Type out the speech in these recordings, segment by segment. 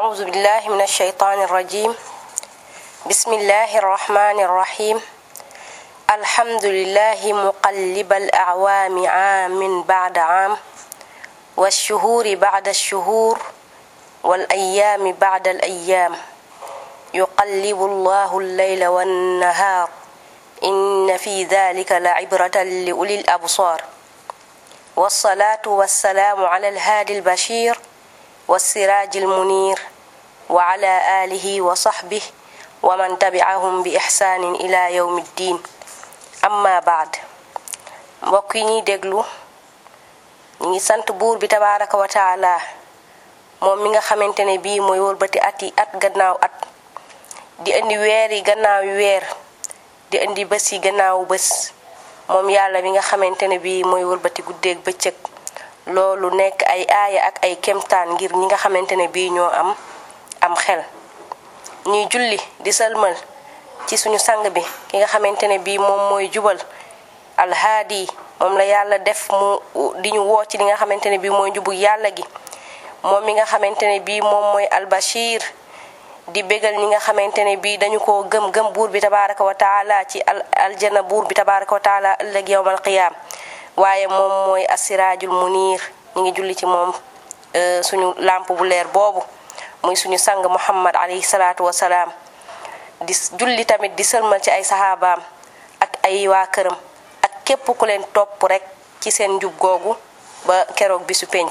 أعوذ بالله من الشيطان الرجيم بسم الله الرحمن الرحيم الحمد لله مقلب الأعوام عام بعد عام والشهور بعد الشهور والأيام بعد الأيام يقلب الله الليل والنهار إن في ذلك لعبرة لأولي الأبصار والصلاة والسلام على الهادي البشير والسراج المنير وعلى آله وصحبه ومن تبعهم بإحسان إلى يوم الدين amma baad mbokk yi ñuy déglu ñu ngi sant buur bi tabaraka wa taala moom mi nga xamante ne bii mooy wëlbati at yi at gannaaw at di indi weer yi gannaaw weer di indi bés yi gannaaw bés moom yàlla mi nga xamante ne bii mooy wëlbati guddeeg bëccëg loolu nekk ay aaya ak ay kemtaan ngir ñi nga xamante ne bii ñoo am am xel ñuy julli di sëlmal ci suñu sang bi ki nga xamante ne bii moom mooy jubal alhaadi moom la yàlla def mu di ñu woo ci li nga xamante ne bii mooy njubug yàlla gi moom mi nga xamante ne bii moom mooy albashir di bégal ñi nga xamante ne bii dañu koo gëm gëm buur bi tabaraka wa taala ci al aljana buur bi tabaraka wa taala ëllëg yowmal qiyaam waaye moom mooy asiraajul munir ñi ngi julli ci moom suñu lamp bu leer boobu muy suñu sang muhammad alayhi salaatu wasalaam di julli tamit di sëlmal ci ay saxaabaam ak ay waa këram ak képp ku leen topp rek ci seen njub googu ba keroog bisu penc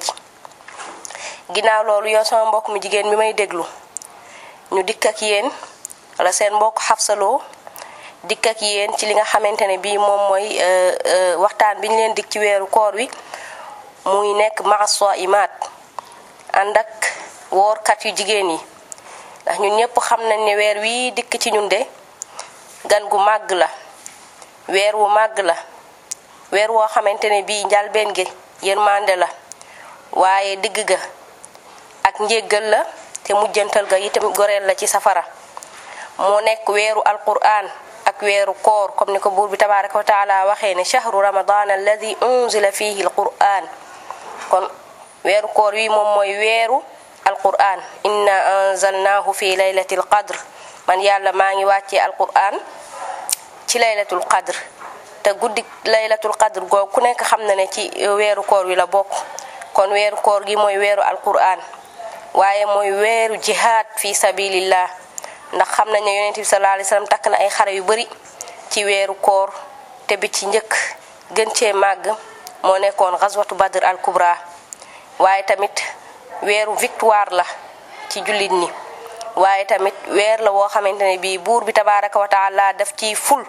ginnaaw loolu yow sama mbokk mi jigéen mi may déglu ñu dikk ak yéen wala seen mbokk xafsaloo dikk ak yéen ci li nga xamante ne bii moom mooy waxtaan bi ñu leen dik ci weeru koor wi muy nekk maaso imaat ànd ak woorkat yu jigéen yi ndax ñun ñëpp xam nañ ne weer wii dikk ci ñun de gan gu màgg la weer wu màgg la weer woo xamante ne bii njalbeen gi yërmande la waaye digg ga ak njéggal la te mujjantal ga itam goreel la ci safara moo nekk weeru alquran ak weeru koor comme ni ko buur bi tabaraka wa taala waxee ne chahru ramadan alladi unzila fihi alquran kon weeru koor wi moom mooy weeru alquran inna anzalnahu fi laylatil qadr man yàlla maa ngi wàccee alquran ci laylatul qadr te guddi laylatul qadr googu ku nekk xam na ne ci weeru koor wi la bokk kon weeru koor gi mooy weeru alquran waaye mooy weeru jihaad fi sabilillah ndax xam nañ ne yonent bi sallallahu alayhi wasallam takk na ay xare yu bari ci weeru koor te bi ci njëkk gën cee màgg moo nekkoon ghazwatu badr al kubra waaye tamit weeru victoire la ci jullit ñi waaye tamit weer la woo xamante ne bii buur bi tabaraka wa taala daf ciy ful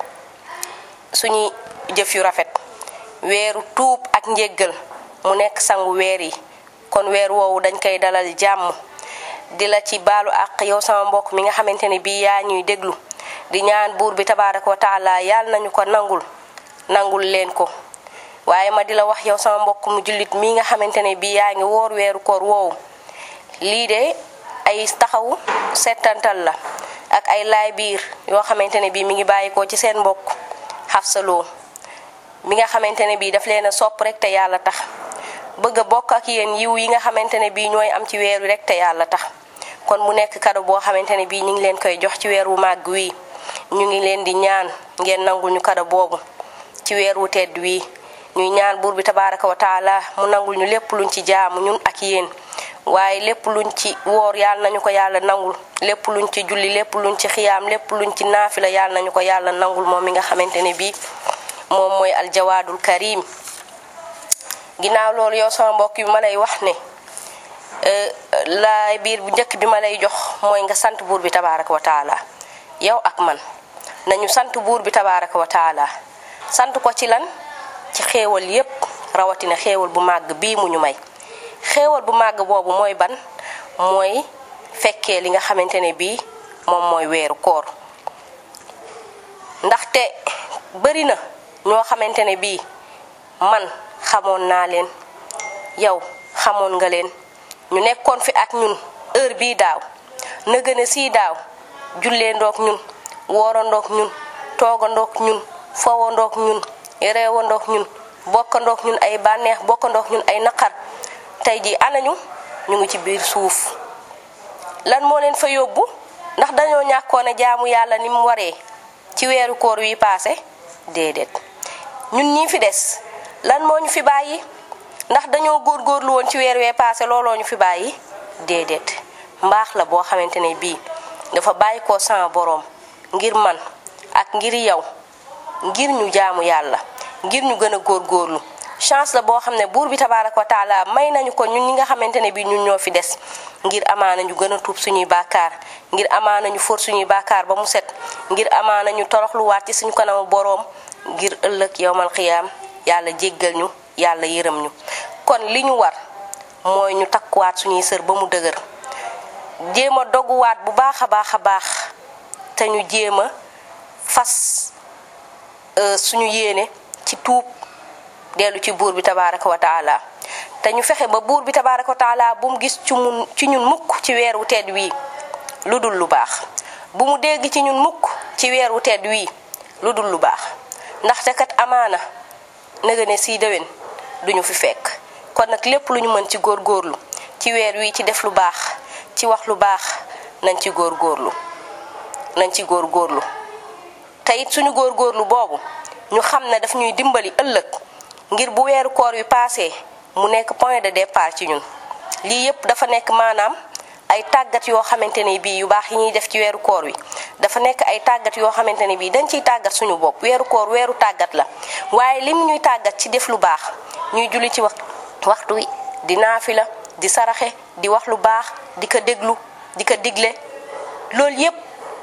suñuy jëf yu rafet weeru tuub ak njéggal mu nekk sangu weer yi kon weer woowu dañ koy dalal jàmm di la ci baalu àq yow sama mbokk mi nga xamante ne bii yaa ñuy déglu di ñaan buur bi tabaraka wa taala yàlla nañu ko nangul nangul leen ko waaye ma di la wax yow sama mbokk mu jullit mii nga xamante ne bii yaa ngi woor weeru koor woowu lii de ay taxawu settantal la ak ay laay biir yoo xamante ne bii mi ngi bàyyikoo ci seen mbokk xafsaloo mi nga xamante ne bii daf leen a sopp rek te yàlla tax bëgg a bokk ak yéen yiw yi nga xamante ne bii ñooy am ci weer wi rek te yàlla tax kon mu nekk kado boo xamante ne bii ñu ngi leen koy jox ci weer wu màgg wii ñu ngi leen di ñaan ngeen nangul ñu kado boobu ci weer wu tedd wii ñuy ñaan buur bi tabaraka wa taala mu nangul ñu lépp luñ ci jaamu ñun ak yéen waaye lépp luñ ci woor yàlla nañu ko yàlla nangul lépp luñ ci julli lépp luñ ci xiyaam lépp luñ ci naafila yàlla nañu ko yàlla nangul moom mi nga xamante ne bii moom mooy aljawaadul karim ginnaaw loolu yow sama mbokk yu ma lay wax ne laay biir bu njëkk bi ma lay jox mooy nga sant buur bi tabaraka wa taala yow ak man nañu sant buur bi tabaraka wa taala sant ko ci lan ci xéewal yépp rawatina xéewal bu màgg bii mu ñu may xéewal bu màgg boobu mooy ban mooy fekkee li nga xamante ne bii moom mooy weeru koor ndaxte bari na ñoo xamante ne bii man xamoon naa leen yow xamoon nga leen ñu nekkoon fi ak ñun heure bii daaw na gën a sii daaw jullee ndoog ñun woorandoog ñun toogandoog ñun fowandoog ñun reewandoog ñun bokkandoog ñun ay bànneex bokkandoog ñun ay naqar tey ji anañu ñu ngi ci biir suuf lan moo leen fa yóbbu ndax dañoo ñàkkoon a jaamu yàlla ni mu waree ci weeru koor wi paase déedéet ñun ñii fi des lan moo ñu fi bàyyi ndax dañoo góorgóorlu woon ci weer wee paase looloo ñu fi bàyyi déedéet mbaax la boo xamante ne bii dafa bàyyi ko sama boroom ngir man ak ngir yow ngir ñu jaamu yàlla ngir ñu gën a góorgóorlu chance la boo xam ne buur bi tabaaraka wa taala may nañu ko ñun ñi nga xamante ne bii ñun ñoo fi des ngir amaana ñu gën a tuub suñuy bàkkaar ngir amaana ñu for suñuy bàkkaar ba mu set ngir amaana ñu toroxluwaat ci suñu kanamu boroom ngir ëllëg yowmal xiyaam yàlla jéggal ñu yàlla yërëm ñu kon li ñu war mooy ñu takkuwaat suñuy sër ba mu dëgër jéem a doguwaat bu baax a baax a baax te ñu jéem a fas suñu yéene ci tuub dellu ci buur bi tabaaraka wa taala te ñu fexe ba buur bi tabaaraka wa taala bu mu gis ci mun ci ñun mukk ci weer wu tedd wii lu dul lu baax bu mu dégg ci ñun mukk ci weer wu tedd wii lu dul lu baax ndaxte kat amaana nëga ne sii déwén duñu fi fekk kon nag lépp lu ñu mën ci góorgóorlu ci weer wii ci def lu baax ci wax lu baax nañ ci góorgóorlu nañ ci góorgóorlu te it suñu góorgóorlu boobu ñu xam ne daf ñuy dimbali ëllëg ngir bu weeru koor wi paasee mu nekk point de départ ci ñun lii yépp dafa nekk maanaam ay tàggat yoo xamante ne bii yu baax yi ñuy def ci weeru koor wi dafa nekk ay tàggat yoo xamante ne bii dañ ciy tàggat suñu bopp weeru koor weeru tàggat la waaye lim ñuy tàggat ci def lu baax ñuy julli ci wax waxtu wi di naafila di saraxe di wax lu baax di ko déglu di ko digle loolu yépp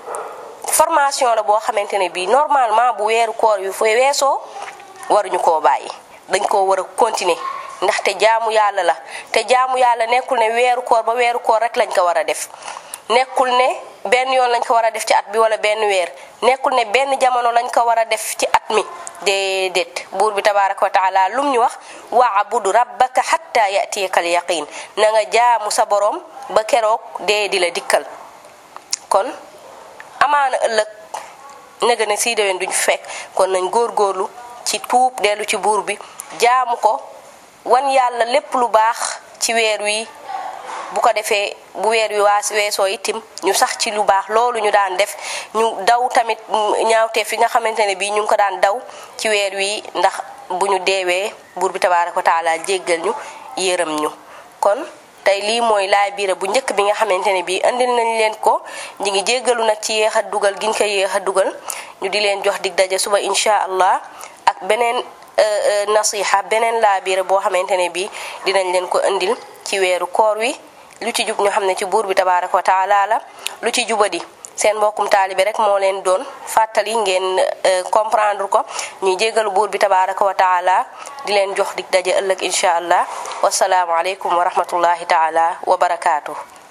formation la boo xamante ne bii normalement bu weeru koor wi fa weesoo waruñu koo bàyyi dañ koo war a continuer ndaxte jaamu yàlla la te jaamu yàlla nekkul ne weeru koor ba weeru koor rek lañ ko war a def nekkul ne benn yoon lañ ko war a def ci at bi wala benn weer nekkul ne benn jamono lañ ko war a def ci at mi déedéet buur bi tabaaraka wa taala lum ñu wax waabudu rabbaka xatta yatiyaka al yaqin na nga jaamu sa boroom ba keroog dee di la dikkal kon amaana ëllëg nega ne sii déwén duñu fekk kon nañ góorgóorlu ci tuub dellu ci buur bi jaamu ko wan yàlla lépp lu baax ci weer wi bu ko defee bu weer wi waa weesoo itim ñu sax ci lu baax loolu ñu daan def ñu daw tamit ñaawteef fi nga xamante ne bii ñu ngi ko daan daw ci weer wi ndax bu ñu deewee buur bi tabaaraka wa taala jéggal ñu yërëm ñu kon tey lii mooy laay biira bu njëkk bi nga xamante ne bii indil nañ leen ko ñi ngi jéggalu nag ci yéex a dugal giñ ko yéex a dugal ñu di leen jox dig daje suba incha allah ak beneen nasiha beneen laa biira boo xamante ne bii dinañ leen ko indil ci weeru koor wi lu ci jub ñu xam ne ci buur bi tabaaraka wa taala la lu ci jubadi seen mbokkum taalibe rek moo leen doon fàttali ngeen comprendre ko ñuy jéggalu buur bi tabaaraka wa taala di leen jox dig daje ëllëg incha allah wasalaamu aleykum wa rahmatullahi taala wa barakaatu.